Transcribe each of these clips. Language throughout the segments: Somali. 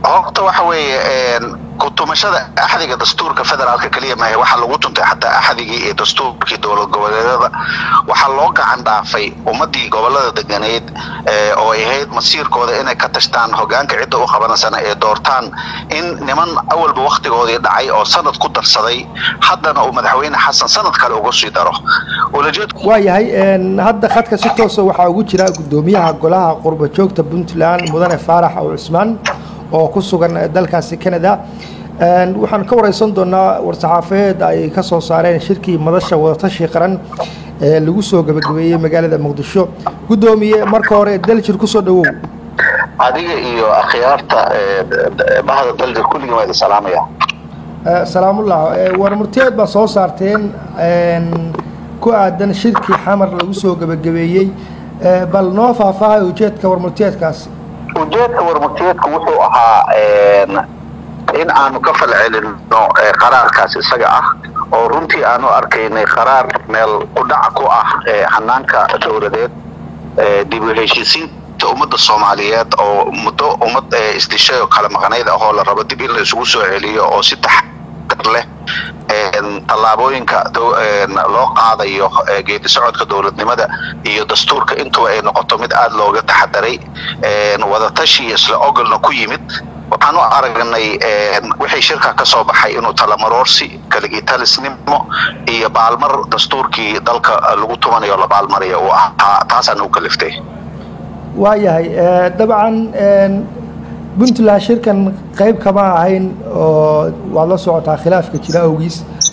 horta waxa weeye kutumashada axdiga dastuurka federaalka keliya maahe waxaa lagu tuntay xataa axdigii iyo dastuurkii dowlad goboleedyada waxaa loo gacan dhaafay ummadii gobolada deganeed oo ay ahayd masiirkooda inay ka tashtaan hogaanka cidda u qabanaysana ee doortaan in niman awalba wakhtigoodii dhacay oo sanad ku darsaday haddana uu madaxweyne xasan sanad kale uga sii daro waayahay hadda khadka si toosa waxaa ugu jira gudoomiyaha golaha qurba joogta puntland mudane faarax aw cusmaan oo ku sugan dalkaasi canada waxaan ka wareysan doonaa war-saxaafeed ay ka soo saareen shirkii madasha wadatashi qaran ee lagu soo gebagabeeyey magaalada muqdisho guddoomiye marka hore daljir kusoo dhawow adiga iyo akhyaarta bahda daljir kulligii waa idin salaamaya salaamullah war murtiyeed baa soo saarteen ku aadan shirkii xamar lagu soo gebagabeeyey bal noo faahfaahay ujeedka warmurtiyeedkaasi ujeedka warmurtiyeedku wuxuu ahaa in aanu ka falcelino qaraarkaas isaga ah oo runtii aanu arkaynay qaraar meel kudhac ku ah hanaanka dowladeed dib u heshiisiinta ummadda soomaaliyeed oo muddo ummad isdishay oo kala maqnayd ahoo la rabo dib in la isugu soo celiyo oo si taxadar leh tallaabooyinka loo qaadayo geedi socodka dowladnimada iyo dastuurka intuba ay noqoto mid aada looga taxadaray wadatashi isla ogolna ku yimid waxaan u aragnay wixii shirka ka soo baxay inuu talamaroorsi kaligitalisnimo iyo baalmar dastuurkii dalka lagu tumanayo la baalmarayo uu ahaa taasaan u kaliftay waayahay dabcan puntland shirkan qayb kama ahayn oo waad la socotaa khilaafka jira awgiis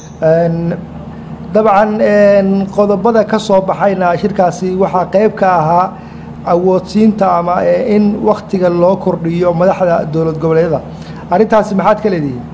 dabcan qodobada ka soo baxayna shirkaasi waxaa qayb ka ahaa awoodsiinta ama in waktiga loo kordhiyo madaxda dowlad goboleedyada arrintaasi maxaad ka leedihiin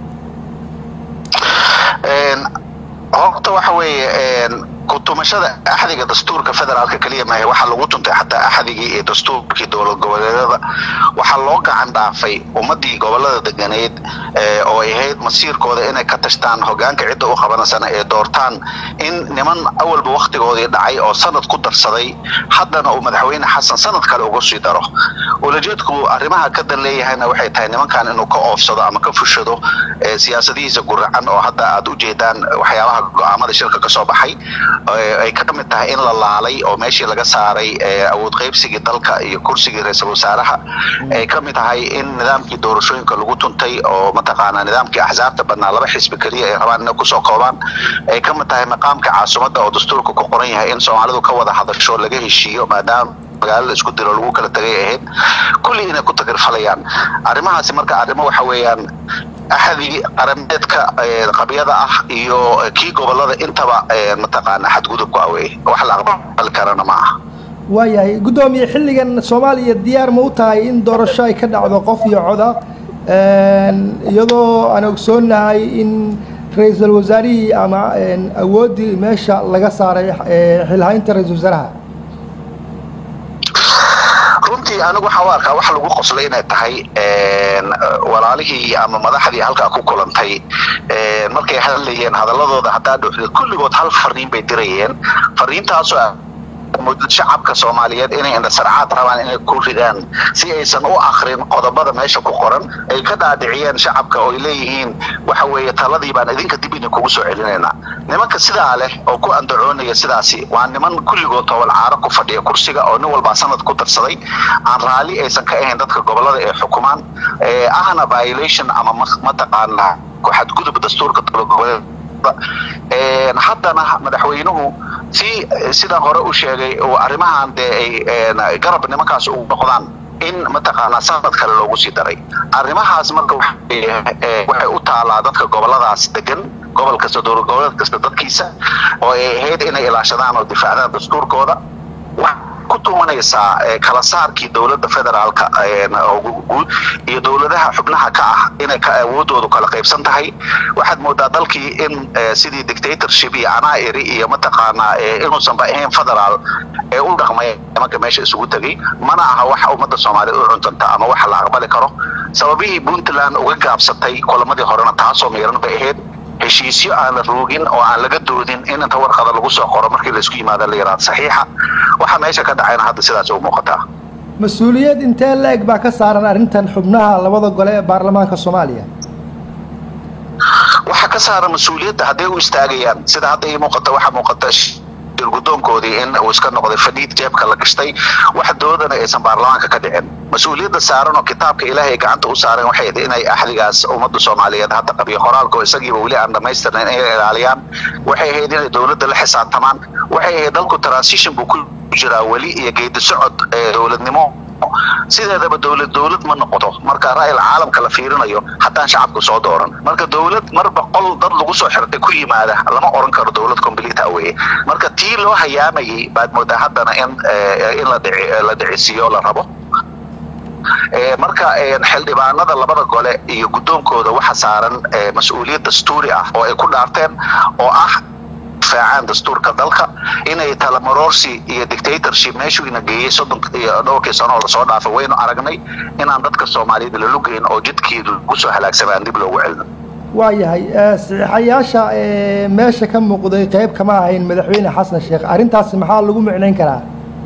horta waxa weeye kutumashada axdiga dastuurka federaalka keliya maahe waxaa lagu tuntay xataa axdigii iyo dastuurkii dowlad goboleedyada waxaa loo gacan dhaafay ummadii gobolada deganeed oo ay ahayd masiirkooda inay ka tashtaan hogaanka cidda u qabanaysana ee doortaan in niman awalba wakhtigoodii dhacay oo sanad ku darsaday haddana uu madaxweyne xasan sanad kale uga sii daro ulajeedku arrimaha ka dan leeyahayna waxay tahay nimankan inuu ka oofsado ama ka fushado siyaasadihiisa guracan oo hadda aad ujeedaan waxyaabaha go-aamada shirka kasoo baxay ay ka mid tahay in la laalay oo meeshii laga saaray awood qaybsigii dalka iyo kursigii ra-iisul wasaaraha ay ka mid tahay in nidaamkii doorashooyinka lagu tuntay oo mataqaanaa nidaamkii axsaabta badnaa laba xisbi keliya ay rabaan inay kusoo koobaan ay ka mid tahay maqaamka caasimadda oo dastuurka ku qoran yahay in soomaalidu ka wada hadasho laga heshiiyo maadaama magaalada isku diro lagu kala tagay ahayd kulli inay ku takirfalayaan arrimahaasi marka arrimo waxa weeyaan axadii qarameedka qabyada ah iyo kii gobolada intaba mataqaana xadgudubku awey wax la aqbali karana ma aha waayahay guddoomiye xilligan soomaaliya diyaar ma u tahay in doorasho ay ka dhacdo qof iyo coda iyadoo aan ogsoonahay in ra-iisul wasaarihii ama awooddii meesha laga saaray xilhaynta ra-isul wasaaraha runtii anigu waxaan u arkaa wax lagu qoslay inay tahay walaalihii ama madaxdii halkaa ku kulantay markay hadlayeen hadaladooda haddaa dhuuxda kulligood hal fariin bay dirayeen fariintaasoo shacabka soomaaliyeed inay indhasarcaad rabaan inay ku ridaan si aysan u akrin qodobada meesha ku qoran ay ka dhaadhiciyeen shacabka oo ay leeyihiin waxa weeye taladii baan idinka dib idin kugu soo celinaynaa nimanka sidaa leh oo ku andacoonaya sidaasi waa niman kulligood tobol caaro ku fadhiya kursiga oo nin walbaa sanad ku darsaday aan raalli aysan ka ahayn dadka gobolada ee xukumaan ahna violation ama mataqaana xadgudub dastuurka goboleed haddana madaxweynuhu si sidaan hore u sheegay arrimahan dee ay garab nimankaas u noqdaan in mataqaanaa sanad kale loogu sii daray arrimahaas marka waxay u taalaa dadka goboladaas degan gobol kasta dowlad goboleed kasta dadkiisa oo ay ahayd inay ilaashadaan oo difaacdaan dastuurkooda ku tumanaysaa kala saarkii dowladda federaalka guud iyo dowladaha xubnaha ka ah inay awoodoodu kala qaybsan tahay waxaad moodaa dalkii in sidii dictatorship iyo anairi iyo mataqaanaa inuusanba ahayn federaal ee u dhaqmay nimanka meesha isugu tegay mana aha waxa ummadda soomaaliyeed u cuntanta ama waxa la aqbali karo sababihii puntland uga gaabsatay kulamadii horena taasoo miiran bay ahayd heshiisyo aan la roogin oo aan laga doodin in inta warqada lagu soo qoro markii laisku yimaada la yaraado saxiixa waxaa meesha ka dhacayna hadda sidaas u muuqataa mas-uuliyad intee la-eg baa ka saaran arrintan xubnaha labada gole ee baarlamaanka soomaaliya waxaa ka saaran mas-uuliyadda hadday u istaagayaan sida hadda ii muuqata waxaa muuqata guddoonkoodii in uu iska noqday fadhiid jeebka la gashtay wax doodana aysan baarlamaanka ka dhicin mas-uuliyadda saaran oo kitaabka ilaahay gacanta u saareen waxay inay axdigaas ummadda soomaaliyeed hadda qabiyo qoraalka oo isagiiba weli aan dhammaystirnayn inay ilaaliyaan waxay ahayd inay dowladda la xisaabtamaan waxay ahayd dalku transition buu ku jiraa weli iyo geedi socod dowladnimo sideedaba dowlad dowlad ma noqoto marka ra'yil caalamka la fiirinayo haddaan shacabku soo dooran marka dowlad marba qol dad lagu soo xirtay ku yimaada lama oran karo dowlad complete aweye marka tii loo hayaamayay baad moodaa haddana in in la dhici la dhicisiiyo la rabo marka xildhibaanada labada gole iyo guddoonkooda waxa saaran mas-uuliyad dastuuri ah oo ay ku dhaarteen oo ah difaacaan dastuurka dalka inay talamarorsi iyo dictatorship meeshuu ina geeyey soddon iyo dhowrkii sano oo lasoo dhaafay waynu aragnay inaan dadka soomaaliyeed lalugeyn oo jidkii lagu soo halaagsamay aan dib loogu celino waayahay saxiixayaasha meesha ka muuqday qayb kama ahayn madaxweyne xasan sheekh arrintaasi maxaa lagu micnayn karaa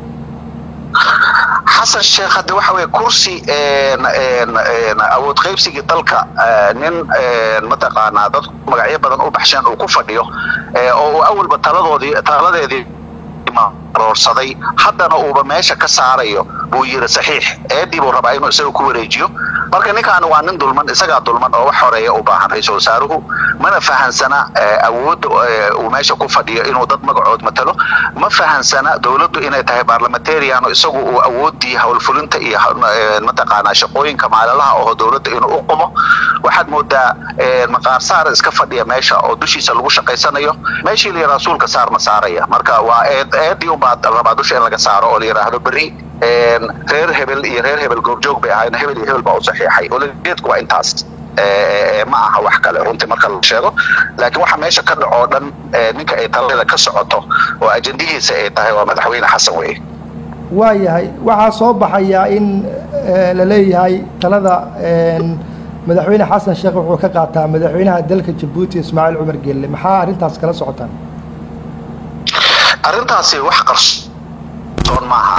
xasan sheekh hadde waxa weye kursi awood qaybsigii dalka nin mataqaanaa dad magacyo badan u baxsheen uu ku fadhiyo oo uu awalba taladoodii taladeedii maroorsaday haddana uuba meesha ka saarayo buu yiri saxiix eedii buu rabaa inuu isaga ku wareejiyo marka ninkaani waa nin dulman isagaa dulman oo wax horeeya u baahan ra-iisul wasaaruhu mana fahansana awoodda uu meesha ku fadhiyo inuu dad magacood matalo ma fahansana dowladdu inay tahay barlamentarian isagu uu awoodii howlfulinta iyo mataqaanaa shaqooyinka maalinlaha oo dowladda inuu u qumo waxaad moodaa maqaar saar iska fadhiya meesha oo dushiisa lagu shaqaysanayo meeshii la yidhaha rasuulka saarna saaraya marka waa eedii unbaa rabaa dusha in laga saaro oo la yidhaahdo berri reer hebel iyo reer hebel goobjoog bay ahaayeen hebel iyo hebel baa u saxiixay olajeedku waa intaas ma aha wax kale runtii marka la sheego laakiin waxa meesha ka dhaco o dhan ninka ay talada ka socoto oo ajendihiisa ay tahay waa madaxweyne xasan weye waayahay waxaa soo baxaya in la leeyahay talada madaxweyne xasan sheekh wuxuu ka qaataa madaxweynaha dalka jabuuti ismaaciil cumar geelle maxaa arrintaas kala socotaan arrintaasi wax qarsoon maaha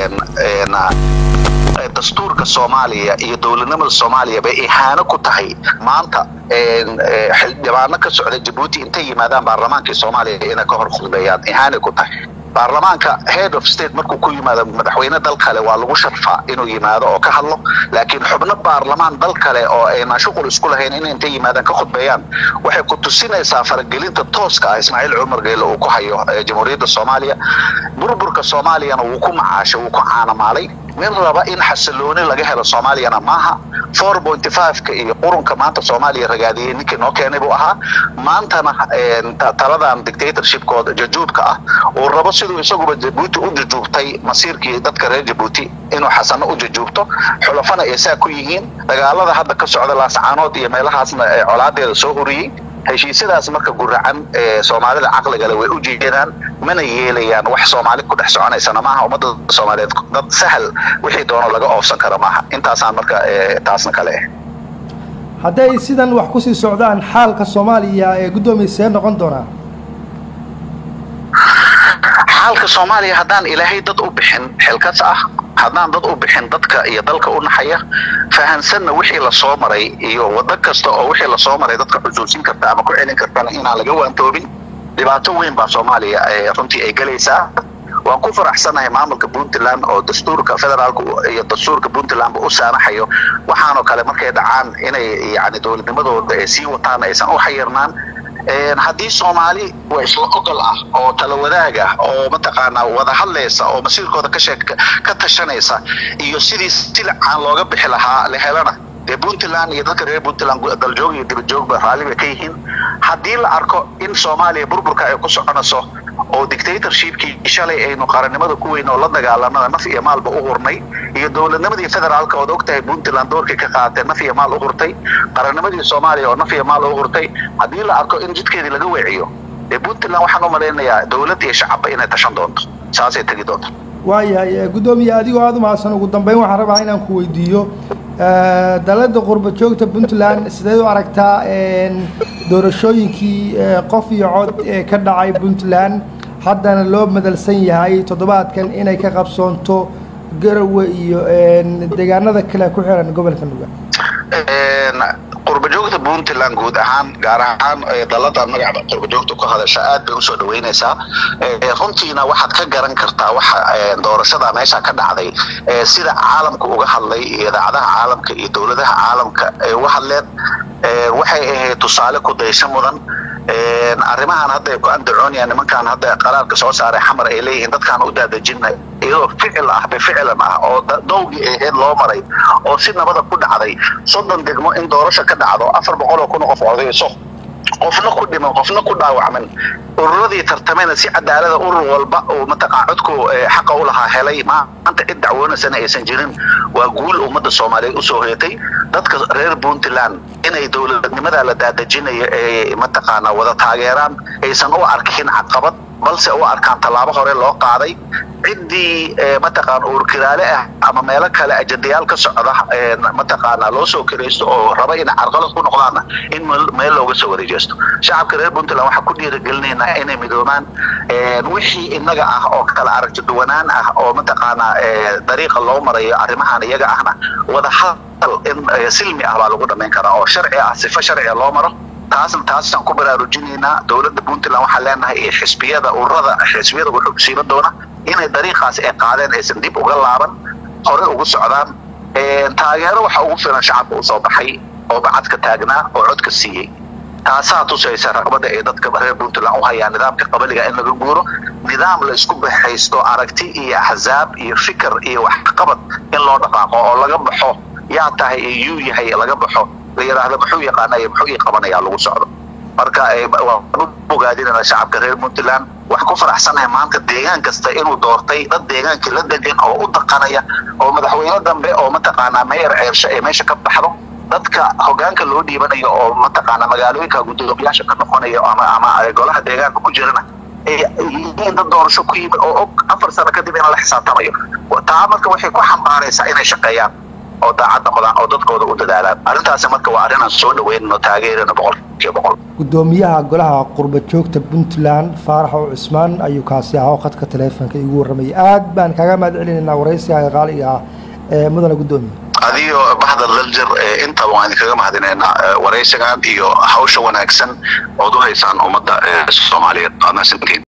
dastuurka soomaaliya iyo dowladnimada soomaaliya bay ihaano ku tahay maanta xildhibaano ka socda jabuuti intay yimaadaan baarlamaankii soomaaliya inay ka hor khudbeeyaan ihaanay ku tahay baarlamaanka head of state markuu ku yimaado madaxweyne dal kale waa lagu sharfaa inuu yimaado oo ka hadlo laakiin xubno baarlamaan dal kale oo ayna shuqul isku lahayn in intay yimaadaan ka khudbeeyaan waxay ku tusinaysaa faragelinta tooska ah ismaaciil cumar geelle uu ku hayo jamhuuriyadda soomaaliya burburka soomaaliyana wuu ku macaashay wuu ku caanamaalay nin raba in xasilooni laga helo soomaaliyana maaha four pointy five-ka iyo qurunka maanta soomaaliya ragaadiyey ninkii noo keenay buu ahaa maantana taladan dictatorshipkooda jajuubka ah uu rabo siduu isaguba jabuuti u jajuubtay masiirkii dadka reer jabuuti inuu xasano u jajuubto xulafana ay saa ku yihiin dagaalada hadda ka socda laascaanood iyo meelahaasna colaadeeda soo horiyey heshiisyadaas marka guracan soomaalida caqligale way u jeedaan mana yeelayaan wax soomaali ku dhex soconaysana maaha ummadda soomaaliyeed dad sahal wixii doono laga oofsan karo maaha intaasaan marka taasna kale ah hadday sidan wax kusii socdaan xaalka soomaaliya ee guddoomiya see noqon doonaa xaalka soomaaliya haddaan ilaahay dad u bixin xilkas ah haddaan dad u bixin dadka iyo dalka u naxaya fahansanna wixii lasoo maray iyo waddo kasta oo wixii lasoo maray dadka xusuusin karta ama ku celin kartana inaan laga waantoobin dhibaato weyn baa soomaaliya runtii ay gelaysaa waan ku faraxsanahay maamulka puntland oo dastuurka federaalka iyo dastuurka puntlandba u saamaxayo waxaanoo kale markay dhacaan inay yani dowladnimadooda ay sii wataan aysan u xayirnaan haddii soomaali waa isla ogol ah oo tala wadaag ah oo mataqaanaa wada hadlaysa oo masiirkooda ka sheeg ka tashanaysa iyo sidii silacaan looga bixi lahaa la helana dee puntland iyo dadka reer puntland daljoog iyo dibadjoogba raalli bay ka yihiin haddii la arko in soomaaliya burburka ay ku soconayso oo dictatorshipkii shalay aynu qarannimada ku weyn oo la dagaalanada naf iyo maalba u hurnay iyo dowladnimadii federaalka ood ogtahay puntland doorkii ka qaateen naf iyo maal u hurtay qarannimadii soomaaliya oo naf iyo maal u hurtay haddii la arko in jidkeedii laga weeciyo dee puntland waxaan u malaynayaa dowlad iyo shacabba inay tashan doonto saasay tegi doonto waayahay guddoomiye adigoo aada u mahadsan ugu dambeyn waxaan rabaa inaan ku weydiiyo dalada qurba joogta puntland sideed u aragtaa doorashooyinkii qof iyo cod ee ka dhacay puntland haddana loo madalsan yahay toddobaadkan inay ka qabsoonto garowe iyo deegaanada kale ku xiran gobolka nugaal qurbajoogta puntland guud ahaan gaar ahaan dalada magaca qurbajoogta ku hadasha aad bay usoo dhaweynaysaa runtiina waxaad ka garan kartaa waxa doorashada meesha ka dhacday sida caalamka uga hadlay idaacadaha caalamka iyo dowladaha caalamka ay uga hadleen waxay ahayd tusaale ku daysho mudan arrimahan hadda ay ku andacoonayaan nimankan hadda qaraarka soo saaray xamar ay leeyihiin dadkaan u daadejinay iyadoo ficil ah bificlan ah oo dowgii ahayd loo maray oo si nabada ku dhacday soddon degmo in doorasho ka dhacdo afar boqol oo kun qof odayso qofna ku dhiman qofna ku dhaawacman ururadii tartamena si cadaalada urur walba oo mataqaa codku xaqa u lahaa helay maanta cid dacwoonaysana aysan jirin waa guul ummadda soomaaliyeed usoo hoyatay dadka reer puntland inay dowladnimada la daadejinayo ee mataqaana wada taageeraan aysan u arkin caqabad balse u arkaan tallaabo hore loo qaaday ciddii mataqaana uurkiraale ah ama meelo kale ajandayaal ka socda mataqaana loo soo kiraysto oo raba inay carqalad ku noqdaanna in meel looga soo wareejeysto shacabka reer puntland waxaan ku dhiirigelinaynaa inay midoobaan wixii innaga ah oo kala aragti duwanaan ah oo mataqaana dariiqa loo marayo arrimahan iyaga ahna wada hadal in silmi ah baa lagu dhammayn karaa oo sharci ah sifo sharciga loo maro taasna taasaan ku baraarujinaynaa dowladda puntland waxaan leenahay iyo xisbiyada ururada xisbiyada wuxuusiiba doona inay dariiqaas ay qaadeen aysan dib uga laaban hore ugu socdaan taageero waxa ugu filan shacabka u soo baxay oo bacadka taagnaa oo codka siiyey taasaa tusaysa raqbada ay dadka reer puntland u hayaan nidaamka qabaliga in laga guuro nidaam la isku baxaysto aragti iyo axzaab iyo fikir iyo waxqabad in loo dhaqaaqo oo laga baxo yaa tahay ee yuu yahay laga baxo la yidhaahdo muxuu yaqaanaya muxuu ii qabanayaa lagu socdo marka waan u bogaadinana shacabka reer puntland wax ku faraxsanahay maanta deegaan kasta inuu doortay dad deegaankii la degan oo u daqanaya oo madaxweyne dambe oo mataqaanaa meyer ceersho ee meesha ka baxdo dadka hogaanka loo dhiibanayo oo mataqaana magaalooyinka guddoomiyaasha ka noqonayo ama ama golaha deegaanka ku jirana yihiin dad doorasho ku yimid oo og afar sano kadib in la xisaabtamayo taa marka waxay ku xambaaraysaa inay shaqeeyaan oo daacad noqdaan oo dadkooda u dadaalaan arrintaasi marka waa arrin aan soo dhaweynno taageerano boqolkiiba boqol gudoomiyaha golaha qurba joogta puntland faarax oo cusmaan ayuu kaasi ahaa oo khadka taleefonka igu warramayay aad baan kaaga mahad celinaynaa waraysiga qaaliga ah ee mudane gudoomiye adiyo baxda laljar intaba waan idinkaga mahadinaynaa waraysigan iyo hawsha wanaagsan ood u haysaan ummadda soomaaliyeed